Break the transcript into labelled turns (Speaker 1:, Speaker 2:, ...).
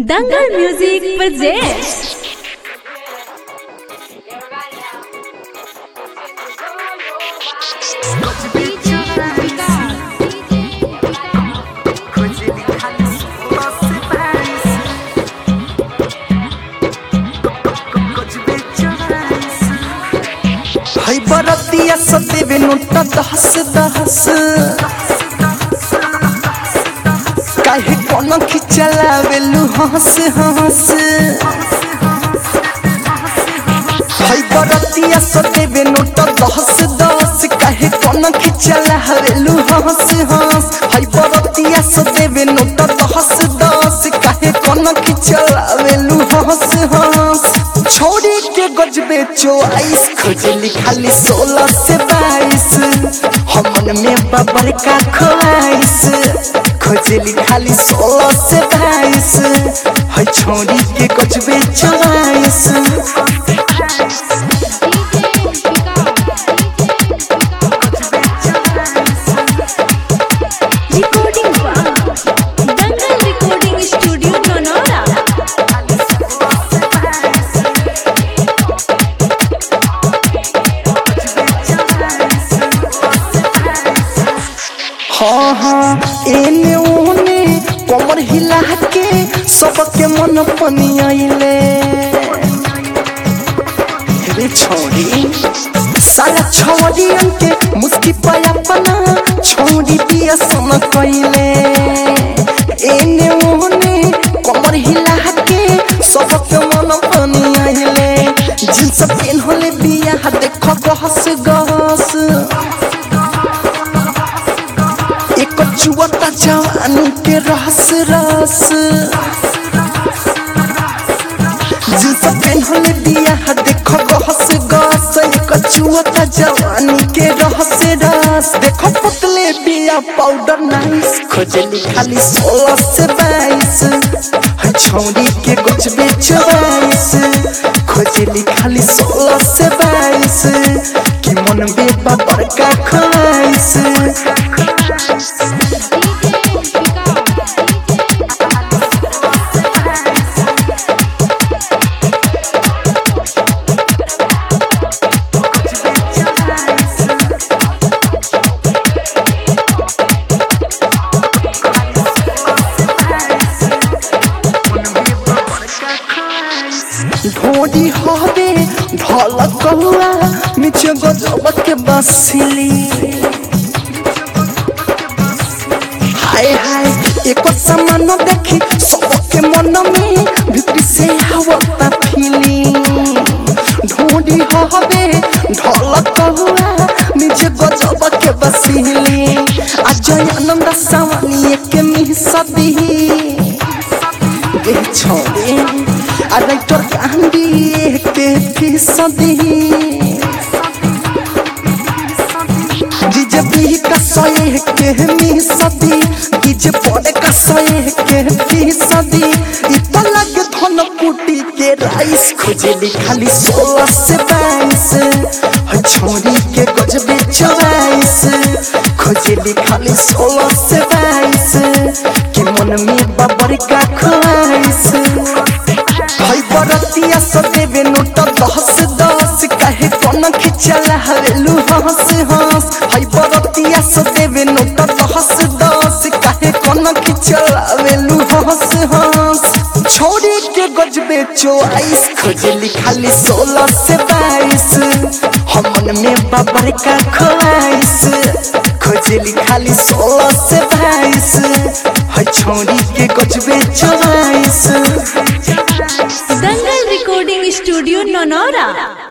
Speaker 1: दंगल music presents
Speaker 2: है बरतिया सदेवे note दहस दहस काहे कोनो खिचलावेलु हंस हंस है बरतिया सदेवे नोट दहस दहस काहे कोनो खिचलावेलु हंस हंस है बरतिया सदेवे नोट दहस दहस काहे कोनो खिचलावेलु हंस हंस छोड़ी के गजबे चौआइस खोजली खाली सोलह से बाईस हमन में बबर का ख्वाइस खोजली खाली सोलह से बाईस है छोड़ी के गजबे चौआइस
Speaker 1: recording दंगल recording studio नोनोरा
Speaker 2: हाँ हाँ एने ओने कमर हिला के सबके मन पनियाइले रे छोड़ी सारा छोड़ियन के मुस्की पाया पना छोड़ी दिया सन कइले एने ओने कमर हिला के सबके मन पनियाइले जींस पेन होले बिया देखो गहस गहस एक चुवता जवानी के रस रस जींस पेन्हले दिया है देखो गहस गस एक चुवता जवानी के रस रस देखो पतले बिया पाउडर नाइस खोजली खाली सोलह से बाईस है छौरी के कुछ बेचवाइस खोजली खाली सोलह से बाईस कि मन बेबा बड़का ख्वाइस ढोडी हवे ढल कहुआ नीचे गजब के बसिली हाय हाय एक समान देखी सबके मन में भीतरी से हवा फीली ढोडी हवे ढल कहुआ नीचे गजब के बसिली अजय आनंद सवानी के मिसदी गे छोड़े अरे तोर कांदी के फिसदी डीजे भी कसोए के मिसदी डीजे पड़े कसोए के फिसदी इतना लगे धन कुटी के राइस खोजेली खाली सोलह से बाईस है छोरी के गजबे चौबीस खोजेली खाली सोलह से बाईस कि मन में बबर का ख्वाइस भाई बरतिया सदेवे नोट दस दस कहे कौन खिचला हवेलू हंस हंस भाई बरतिया सदेवे नोट दस दस कहे कौन खिचला हवेलू हंस हंस छोड़ी के गजबे चौआइस खोजली खाली सोलह से बाईस हमन में बबर का ख्वाइस खोजली खाली सोलह से बाईस है छोड़ी के गजबे चौबीस
Speaker 1: दंगल recording studio नोनोरा